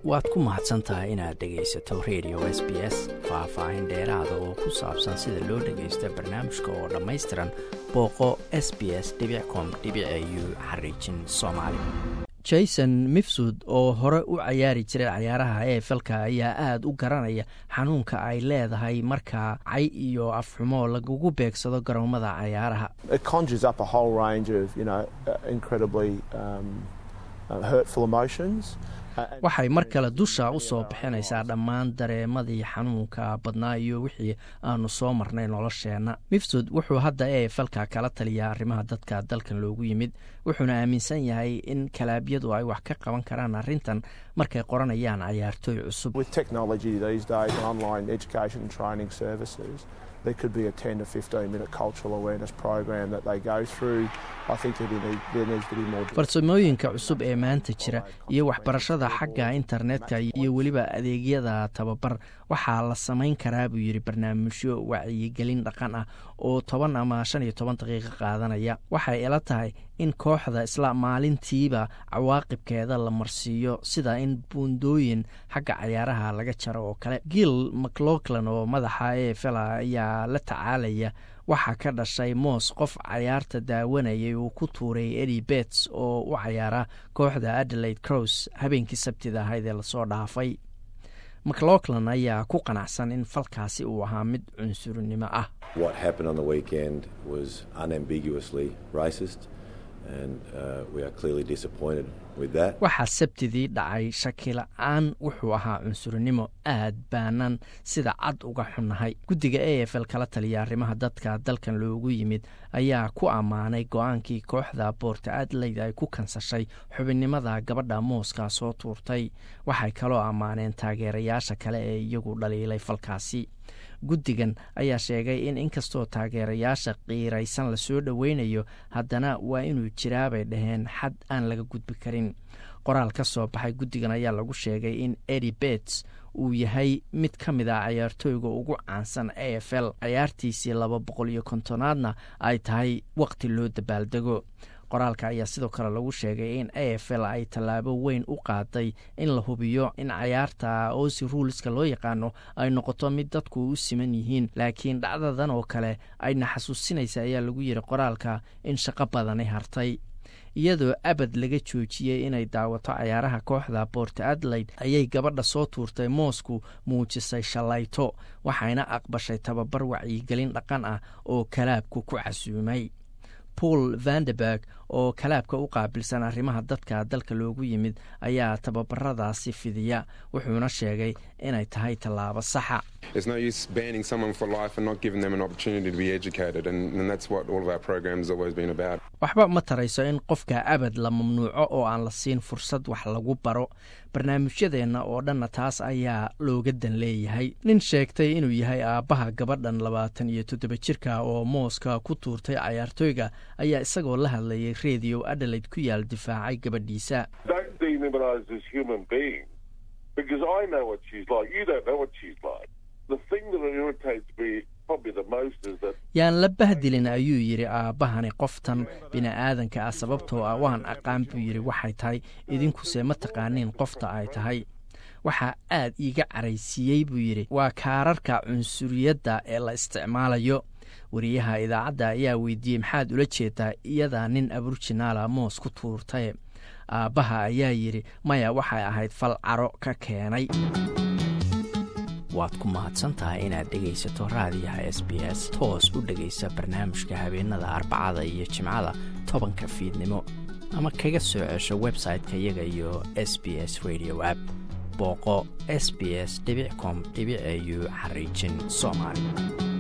waad ku mahadsan tahay inaad dhegaysato radio s b s faah-faahin dheeraada oo ku saabsan sida loo dhagaysto barnaamijka oo dhammaystiran booqo s b s com u xariijin soomaali jason mifsud oo hore u cayaari jiray cayaaraha ee falka ayaa aada u garanaya xanuunka ay leedahay markaa cay iyo afxumo lagugu beegsado garoomada cayaaraha waxay mar kale dusha u soo bixinaysaa dhammaan dareemadii xanuunka badnaa iyo wixii aanu soo marnay nolosheenna mifsud wuxuu hadda ee falka kala taliyaa arrimaha dadka dalkan loogu yimid wuxuuna aaminsan yahay in kalaabyadu ay wax ka qaban karaan arrintan markay qoranayaan cayaartooy cusub farsamooyinka cusub ee maanta jira iyo waxbarashada xagga internetka iyo weliba adeegyada tababar waxaa la samayn karaa buu yidhi barnaamijyo wacyigelin dhaqan ah oo toban ama shan iyo toban daqiiqo qaadanaya waxay ila tahay in kooxda isla maalintiiba cawaaqibkeeda la marsiiyo sida in buundooyin xagga cayaaraha laga jaro oo kale gil macloclan oo madaxa ee fela ayaa la tacaalaya waxaa ka dhashay moos qof cayaarta daawanayay uu ku tuuray edi bets oo u cayaara kooxda adelaide crows habeenkii sabtida ahayd ee lasoo dhaafay macloclan ayaa ku qanacsan in falkaasi uu ahaa mid cunsurnimo ah waxaa sabtidii dhacay shakila-aan wuxuu ahaa cunsurnimo aad baanan sida cad uga xunnahay guddiga a f l kala taliya arrimaha dadka dalkan loogu yimid ayaa ku ammaanay go-aankii kooxda boorta adlayd ay ku kansashay xubinnimada gabadha mooska soo tuurtay waxay kaloo ammaaneen taageerayaasha kale ee iyagu dhaliilay falkaasi guddigan ayaa sheegay in inkastoo taageerayaasha qiiraysan lasoo dhoweynayo haddana waa inuu jiraa bay dhaheen xad aan laga gudbi karin qoraal ka soo baxay guddigan ayaa lagu sheegay in edi bets uu yahay mid ka mid ah cayaartooyga ugu caansan a f l cayaartiisii laba boqol iyo kontonaadna ay tahay waqti loo dabaaldego qoraalka ayaa sidoo kale lagu sheegay in a f l ay tallaabo weyn u qaaday in la hubiyo in cayaarta osi ruuliska loo yaqaano ay noqoto mid dadku u siman yihiin laakiin dhacdadan oo kale ayna xasuusinaysa ayaa lagu yidhi qoraalka in shaqo badani hartay iyadoo abad laga joojiyey inay daawato cayaaraha kooxda boort adelaide ayay gabadha soo tuurtay moosku muujisay shallayto waxayna aqbashay tababar wacyigelin dhaqan ah oo kalaabku ku casuumay paul vanderberg oo kalaabka u qaabilsan arrimaha dadka dalka loogu yimid ayaa tababaradaasi fidiya wuxuuna sheegay inay tahay tallaabo saxa waxba ma tarayso in qofka abad la mamnuuco oo aan la siin fursad wax lagu baro barnaamijyadeenna oo dhanna taas ayaa looga dan leeyahay nin sheegtay inuu yahay aabbaha gabadhan labaatan iyo toddoba jirka oo mooska ku tuurtay cayaartooyga ayaa isagoo la hadlayay redio adelaide ku yaal difaacay gabadhiisa yaan la bahdilin ayuu yidhi aabbahani qoftan bini'aadanka ah sababtoo ah waan aqaan buu yidhi waxay tahay idinkuse ma taqaaniin qofta ay tahay waxaa aad iiga caraysiiyey buu yidhi waa kaararka cunsuriyadda ee la isticmaalayo wariyaha idaacadda ayaa weydiiyey maxaad ula jeedaa iyadaa nin aburjinaala moos ku tuurtaye aabbaha ayaa yidhi maya waxay ahayd fal caro ka keenay waad ku mahadsantahay inaad dhegaysato raadiyaha s b s toos u dhegaysa barnaamijka habeenada arbacada iyo jimcada tobanka fiidnimo ama kaga soo cesho website-ka iyaga iyo s b s radio app booqo s b s com au xariijin soomaali